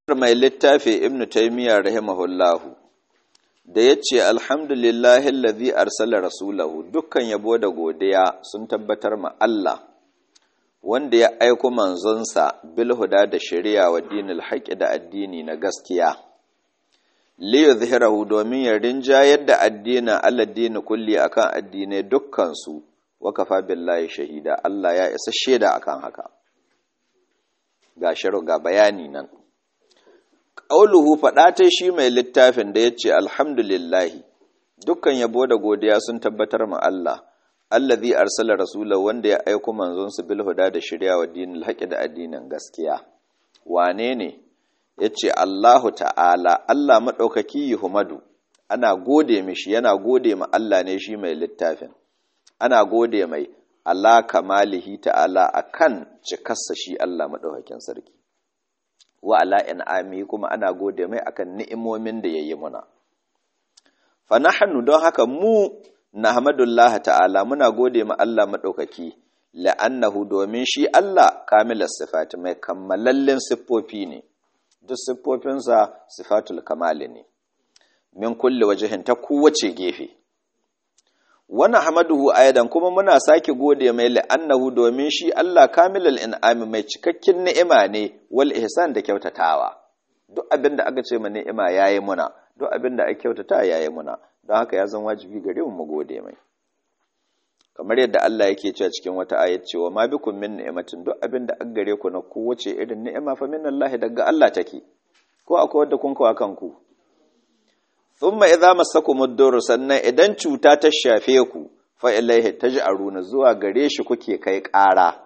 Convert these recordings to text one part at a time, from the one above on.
mai littafi ibnu taymiya rahimahullahu da yace alhamdulillahi allazi arsala rasulahu dukkan yabo da godiya sun tabbatar ma Allah wanda ya aiko manzonsa bil huda da shari'a wa dinil haqqi da addini na gaskiya li yuzhirahu domin ya rinjayar da addinin aladdini kulli akan addinai dukkan su wa kafa billahi shahida Allah ya isa shaida akan haka ga shiru ga bayani nan ƙauluhu faɗa ta shi mai littafin da ya ce alhamdulillahi dukkan yabo da godiya sun tabbatar ma Allah allazi arsala rasulahu wanda ya aiko manzonsa bil huda da shirya wa dinil haqqi da addinin gaskiya wane ne yace Allahu ta'ala Allah madaukaki Yuhmadu ana gode mishi yana gode ma Allah ne shi mai littafin ana gode mai Allah kamalihi ta'ala akan cikarsa shi Allah madaukakin sarki wa ala in'ami kuma ana gode mai akan ni'imomin da yayi muna fa nahnu don haka mu nahmadullah ta'ala muna gode ma Allah madaukaki la'annahu domin shi Allah kamilas sifati mai kammalallin siffofi ne duk siffofinsa sifatul kamali ne min kulli wajhin ta kowace gefe wani hamaduhu ayadan kuma muna sake gode mai la'annahu domin shi Allah kamilal in'ami mai cikakken ni'ima ne wal ihsan da kyautatawa duk abin da aka ce ma ni'ima yayi muna duk abin da aka kyautata yayi muna don haka ya zan wajibi gare mu mu gode mai kamar yadda Allah yake cewa cikin wata ayat cewa ma bikum min ni'matin duk abin da aka gare ku na kowace irin ni'ima fa min Allah daga Allah take ko akwai wanda kun kawo kanku thumma idza massakum ad-dur sannan idan cuta ta shafe ku fa ilaihi taj'aruna zuwa gare shi kuke kai ƙara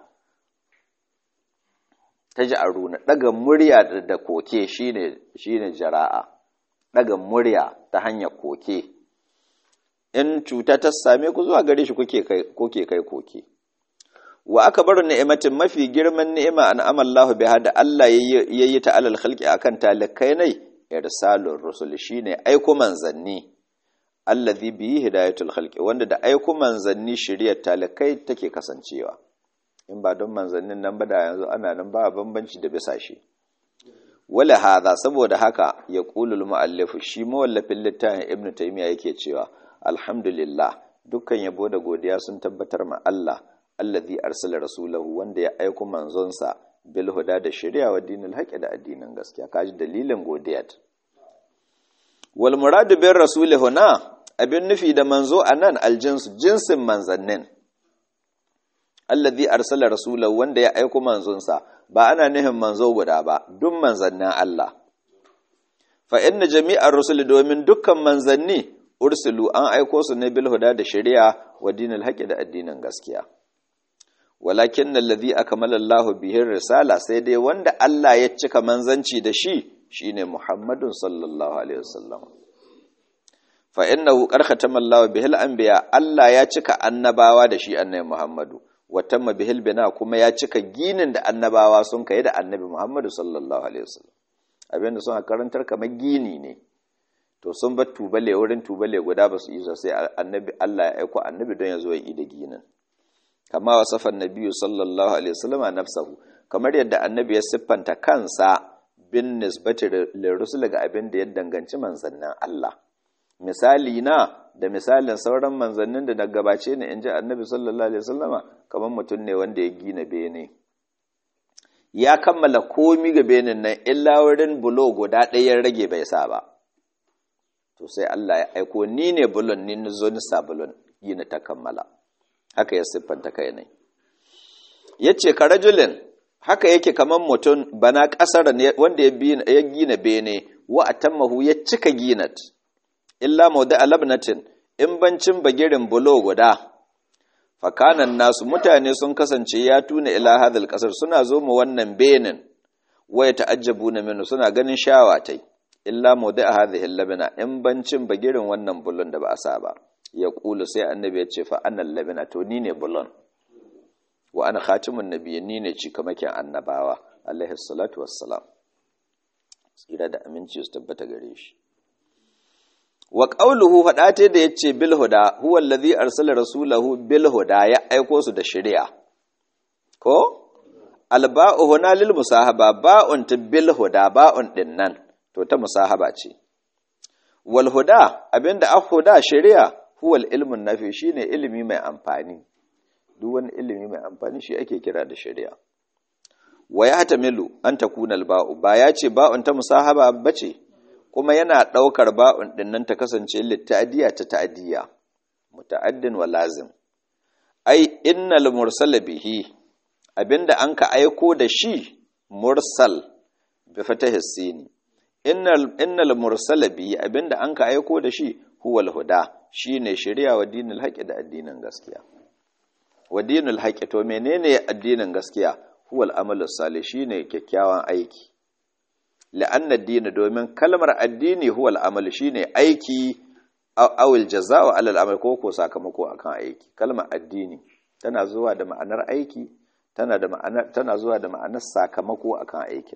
taj'aruna daga murya da koke shine shine jara'a daga murya ta hanyar koke in cuta ta same ku zuwa gare shi kuke kai kuke kai koke wa akbaru ni'matin mafi girman ni'ima an amallahu biha da Allah yayi ta alal khalqi akan talakai nai irsalur rusul shine aiko manzanni allazi bihi hidayatul khalqi wanda da aiko manzanni shiriyar talakai take kasancewa in ba don manzannin nan ba da yanzu ana nan ba bambanci da bisa shi wala hadha saboda haka ya qulul muallif shi mawallafin littafin ibnu taymiya yake cewa alhamdulillah dukkan yabo da godiya sun tabbatar ma Allah allazi arsala rasulahu wanda ya aiko manzonsa bil huda da shari'a wa dinil haqqi da addinin gaskiya kaji dalilin godiyat wal muradu bir rasuli huna abin nufi da manzo anan aljinsu jinsin manzannin allazi arsala rasulahu wanda ya aiko manzonsa ba ana nihin manzo guda ba duk manzannin Allah fa inna jami'ar rusuli domin dukkan manzanni ursulu an aiko su ne bil huda da shari'a wa dinil haqqi da addinin gaskiya walakin allazi akmala Allah bihi risala sai dai wanda Allah ya cika manzanci da shi shine Muhammadun sallallahu alaihi wasallam fa innahu qad khatama Allah bihi al-anbiya Allah ya cika annabawa da shi annabi Muhammadu wa tamma bihi bina kuma ya cika ginin da annabawa sun kai da annabi Muhammadu sallallahu alaihi wasallam abinda sun karantar kamar gini ne to sun bar tubale wurin tubale guda ba su yi sai annabi Allah ya aiko annabi don ya zo ya yi da ginin kama wasafan nabiyu sallallahu alaihi wasallam nafsahu kamar yadda annabi ya siffanta kansa bin nisbati lirrusul ga abin da ya danganci manzannin Allah misali na da misalin sauran manzannin da na gabace ni inji annabi sallallahu alaihi wasallama kamar mutum ne wanda ya gina bene ya kammala komi ga benin nan illa wurin bulo guda ɗaya rage bai sa ba to sai Allah ya aiko ni ne bulon ni zo ni sabulon gina ta kammala haka ya siffanta kai ne ya ce ka rajulin haka yake kamar mutum bana ƙasar wanda ya gina bene wa a tammahu ya cika ginat illa maudu alabnatin in bancin bagirin bulo guda fakanan nasu mutane sun kasance ya tuna ila hadal ƙasar suna zo mu wannan benin waya ta'ajjabu na minu suna ganin shawatai illa maudu a hadhihi labina in bancin bagirin wannan bulon da ba a sa ba ya ƙulu sai annabi ya ce fa'annan labina to ni ne bulon wa ana khatimun nabiya ni ne cikamakin annabawa alaihi salatu wassalam tsira da aminci su tabbata gare shi wa ƙauluhu faɗate da ya ce bilhuda huwa allazi arsala rasulahu bilhuda ya aiko su da shari'a ko alba'u huna lil musahaba ba'un bil huda ba'un din nan to ta musahaba ce wal huda abinda a huda shari'a huwal ilmun nafi shine ilimi mai amfani duk wani ilimi mai amfani shi ake kira da shari'a wa ya hatamilu an takuna alba'u ba ya ce ba'un ta musahaba bace kuma yana daukar ba'un din nan ta kasance litta'diya ta ta'diya muta'addin wa lazim ai innal mursala bihi abinda an ka aiko da shi mursal bi fatahi sini innal innal mursala bihi abinda an ka aiko da shi huwal huda shine shari'a wa dinul haqqi da addinin gaskiya wa dinul haqqi to menene addinin gaskiya huwal amalu salih shine kyakkyawan aiki la'anna ad domin kalmar addini huwal amalu shine aiki awil jaza'u alal amal ko ko sakamako akan aiki kalmar addini tana zuwa da ma'anar aiki tana da ma'anar tana zuwa da ma'anar sakamako akan aikin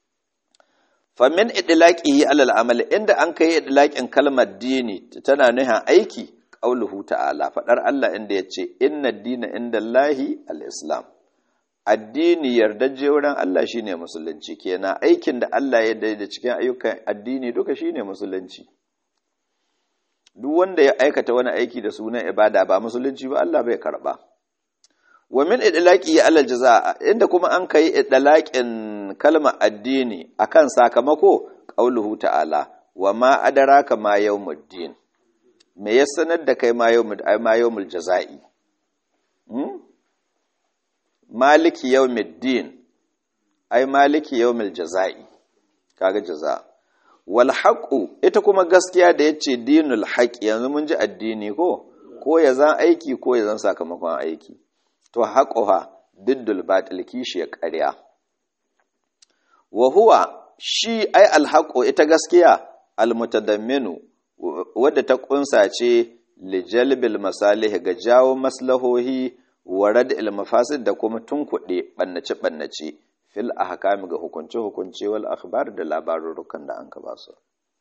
famin idlaqihi alal amal inda an kai idlaqin kalmar dini tana nuna aiki qauluhu ta'ala fadar Allah inda yace inna dina indallahi al-islam addini yardaje wurin Allah shine musulunci kenan aikin da Allah ya da cikin ayyukan addini duka shine musulunci duk wanda ya aikata wani aiki da sunan ibada ba musulunci ba Allah bai karba wa min idlaqi ala jazaa inda kuma an kai idlaqin kalmar addini akan sakamako qauluhu ta'ala wa ma adraka ma yawmuddin me ya sanar da kai ma yawmud ay ma yawmul jazai hmm? maliki yawmiddin ay maliki yawmil jazai kaga jazaa wal haqqu ita kuma gaskiya da yace dinul haqq yanzu mun ji addini ko ko ya zan aiki ko ya zan sakamakon aiki to haquha diddul batil kishi ya ƙarya wa huwa shi ai al haqqu ita gaskiya al mutadamminu wadda ta kunsa ce li jalbil masalih ga jawo maslahohi wa rad'il mafasid da kuma tunkuɗe bannace bannace fil ahkami ga hukunce hukunce wal akhbar da labarurukan da an ka ba su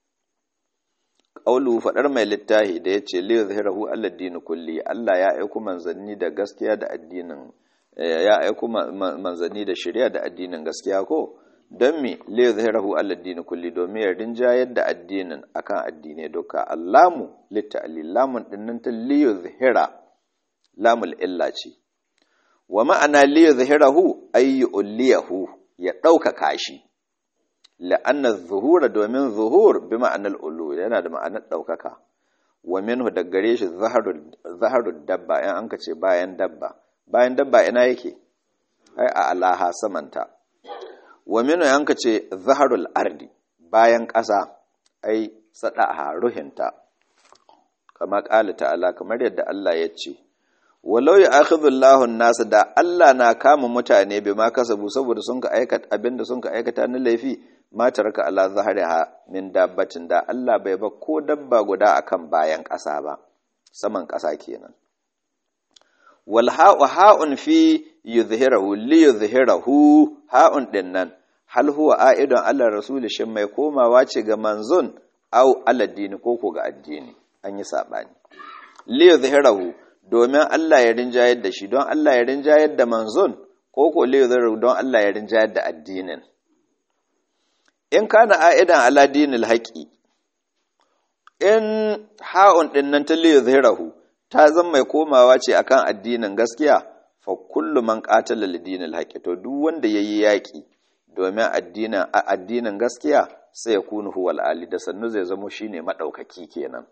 qaulu fadar mai littahi da yace li yuzhirahu alladin kulli Allah ya aika manzanni da gaskiya da addinin ya aika manzanni da shari'a da addinin gaskiya ko don me li yuzhirahu alladin kulli domin ya rinjayar da addinin akan addine duka allamu litta'lil lamun dinnan ta li yuzhira lamul illa ce wa ma'ana li yuzhirahu ay yu'liyahu ya ɗaukaka shi la'anna zuhura domin zuhur bi ma'anar ulu yana da ma'anar ɗaukaka wa minhu da gare shi zaharul dabba in an ka ce bayan dabba bayan dabba ina yake ai a alaha samanta wa minhu an ka ce zaharul ardi bayan ƙasa ai sadaha ruhinta kama ƙala ta'ala kamar yadda Allah ya ce walau ya akhidhu Allahu nasu da Allah na kama mutane bai ma kasabu saboda sun ka aikata abinda sun ka aikata na laifi ma taraka ala zahriha min dabbatin da Allah bai ba ko dabba guda akan bayan ƙasa ba saman ƙasa kenan wal ha'u ha'un fi yuzhirahu li yuzhirahu ha'un din nan hal huwa a'idun ala rasul shin mai komawa ce ga manzon au ala dini ko ko ga addini an yi sabani li yuzhirahu domin Allah ya rinjayar da shi don Allah ya rinjayar da manzon ko ko liyuzar don Allah ya rinjayar da addinin in kana a'idan ala dinil haƙi in ha'un ɗin nan ta liyuzhirahu ta zan mai komawa ce akan addinin gaskiya fa kullu man qatala lidinil haƙi to duk wanda yayi yaƙi domin addinin addinin gaskiya sai ya kunu huwal ali da sannu zai zamo shine madaukaki kenan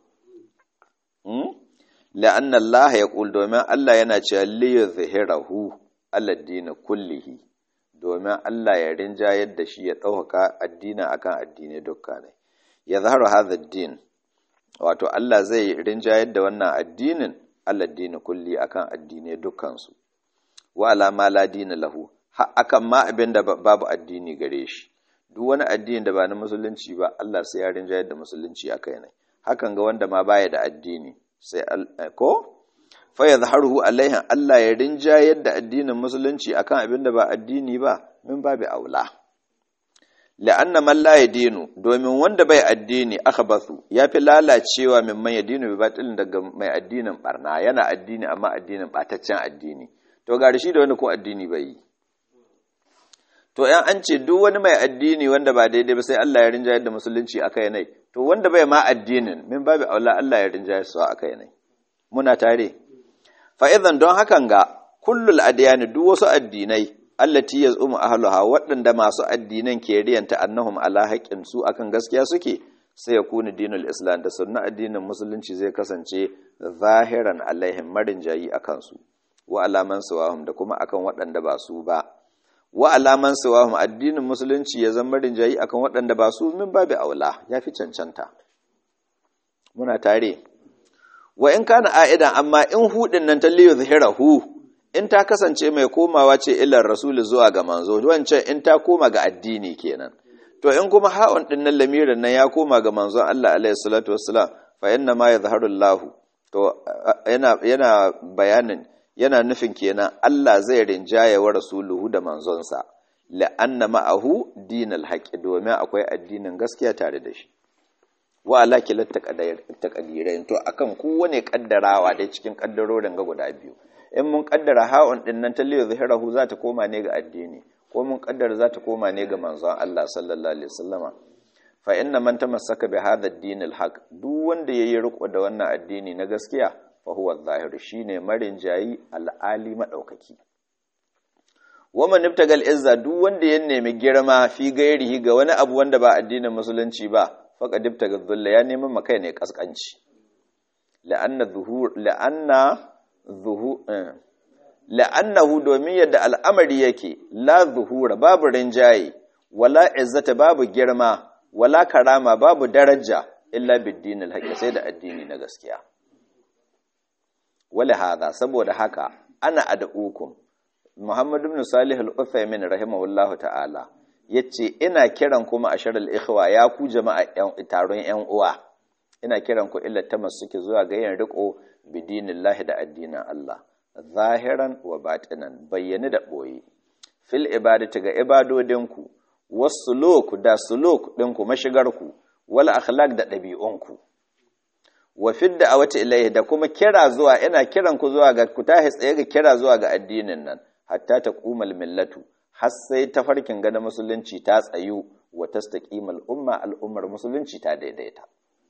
la'anna Allah ya ƙul domin Allah yana cewa liyu zahirahu aladdini kullihi domin Allah ya rinjayar da shi ya ɗaukaka addinin akan addini dukka ne ya zaharu hadha din wato Allah zai rinjayar da wannan addinin aladdini kulli akan addini dukkansu wa alama la dina lahu har akan ma abin da babu addini gare shi duk wani addini da ba na musulunci ba Allah sai ya rinjayar da musulunci akai ne hakan ga wanda ma baya da addini sai ko fa yadhharuhu alaihin Allah ya rinjayar da addinin musulunci akan abin da ba addini ba min babu aula la'anna man la yadinu domin wanda bai addini akhbathu yafi lalacewa min man yadinu bi batilin daga mai addinin barna yana addini amma addinin bataccen addini to ga shi da wanda ko addini bai yi to yan an ce duk wani mai addini wanda ba daidai ba sai Allah ya rinjaye da musulunci akai nai to wanda bai ma addinin min babu aula Allah ya rinjaye su akai nai muna tare fa idan don hakan ga kullul adyani duk wasu addinai allati yazumu ahluha waɗanda masu addinan ke riyanta annahum ala haqqin su akan gaskiya suke sai ya kuni dinul islam da sunna addinin musulunci zai kasance zahiran alaihim marin jayi akan su wa alaman sawahum da kuma akan waɗanda ba su ba wa alaman sawahum addinin musulunci ya zama marin jayi akan waɗanda ba su min babu aula ya fi cancanta muna tare wa in kana a'idan amma in hudin nan ta liyu zahirahu in ta kasance mai komawa ce ilar rasul zuwa ga manzo wancan in ta koma ga addini kenan to in kuma ha'un din nan lamirin nan ya koma ga manzon Allah alaihi salatu wassalam fa inna ma yadhharu Allah to yana yana bayanin yana nufin kenan Allah zai rinjaye wa rasuluhu da manzonsa la'anna ma'ahu dinal haqqi domin akwai addinin gaskiya tare da shi wa ala kilat taqdirin to akan kowane kaddarawa dai cikin kaddarorin ga guda biyu in mun kaddara ha'un din nan ta liyu zahirahu za ta koma ne ga addini ko mun kaddara za ta koma ne ga manzon Allah sallallahu alaihi wasallama fa inna man tamassaka bi hadha ad-din al-haq duk wanda yayi riko da wannan addini na gaskiya fa huwa adh-dhahir shine marin jayi al-ali madaukaki wa man ibtagal izza duk wanda ya nemi girma fi gairihi ga wani abu wanda ba addinin musulunci ba faqad ibtaga dhulla ya nemi makai ne kaskanci la'anna dhuhur la'anna la'annahu domin yadda al'amari yake la zuhura babu rinjaye wala izzata babu girma wala karama babu daraja illa biddinil haqqi sai da addini na gaskiya wala hada saboda haka ana ad'ukum Muhammad ibn Salih al-Uthaymin rahimahullahu ta'ala yace ina kiran kuma asharal ikhwa ya ku jama'a taron yan uwa ina kiran ku illa tamassuki zuwa ga yin riko bidinillahi da addinin Allah zahiran wa batinan bayyane da boye fil ibadati ga ibadodinku wasuluk da suluk ɗinku mashigarku wal akhlaq da ɗabi'unku wa fid da'awati ilayhi da kuma kira zuwa ina kiran ku zuwa ga ku tahi tsaye ga kira zuwa ga addinin nan hatta taqumal millatu har sai tafarkin ga musulunci ta tsayu wa tastaqimal umma al'ummar musulunci ta daidaita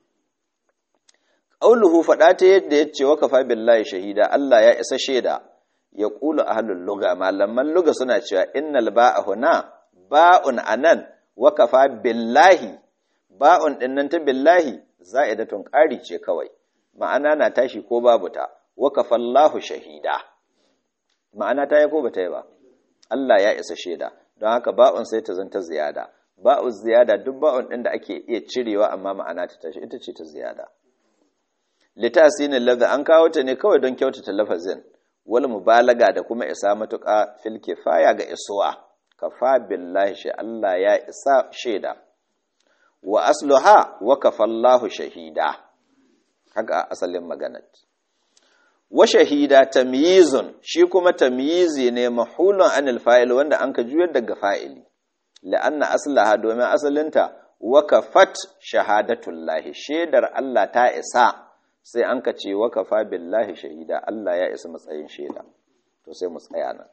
qauluhu fada ta yadda yace wa kafa billahi shahida Allah ya isa shaida ya qulu ahlul lugha malaman lugha suna cewa innal ba'a huna ba'un anan wa kafa billahi ba'un dinnan ta billahi za'idatun ƙari ce kawai ma'ana na tashi ko babu ta wa kafallahu shahida ma'ana ta yi ko bata yi ba Allah ya isa shaida don haka ba'un sai ta zanta ziyada ba'u ziyada duk ba'un din da ake iya cirewa amma ma'ana ta tashi ita ce ta ziyada litasinin lafza an kawo ta ne kawai don kyautata lafazin wal mubalaga da kuma isa matuƙa fil kifaya ga isuwa kafa billahi shi Allah ya isa shaida wa asluha wa kafallahu shahida haka asalin maganar wa shahida tamyizun shi kuma tamyizi ne mahulun anil fa'il wanda an ka juyar daga fa'ili la'anna aslaha domin asalinta wa kafat shahadatullahi shaidar Allah ta isa sai an ka ce wa kafa billahi shahida Allah ya isa matsayin shaida to sai mu tsaya nan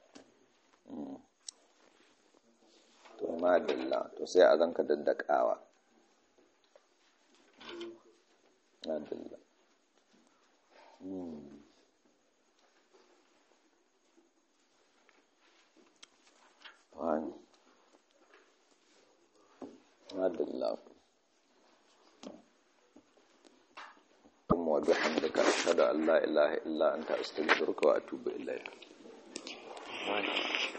to madalla to sai a zanka daddakawa madalla wani madalla wa bihamdika ashhadu an la ilaha illa anta astaghfiruka wa atubu ilayk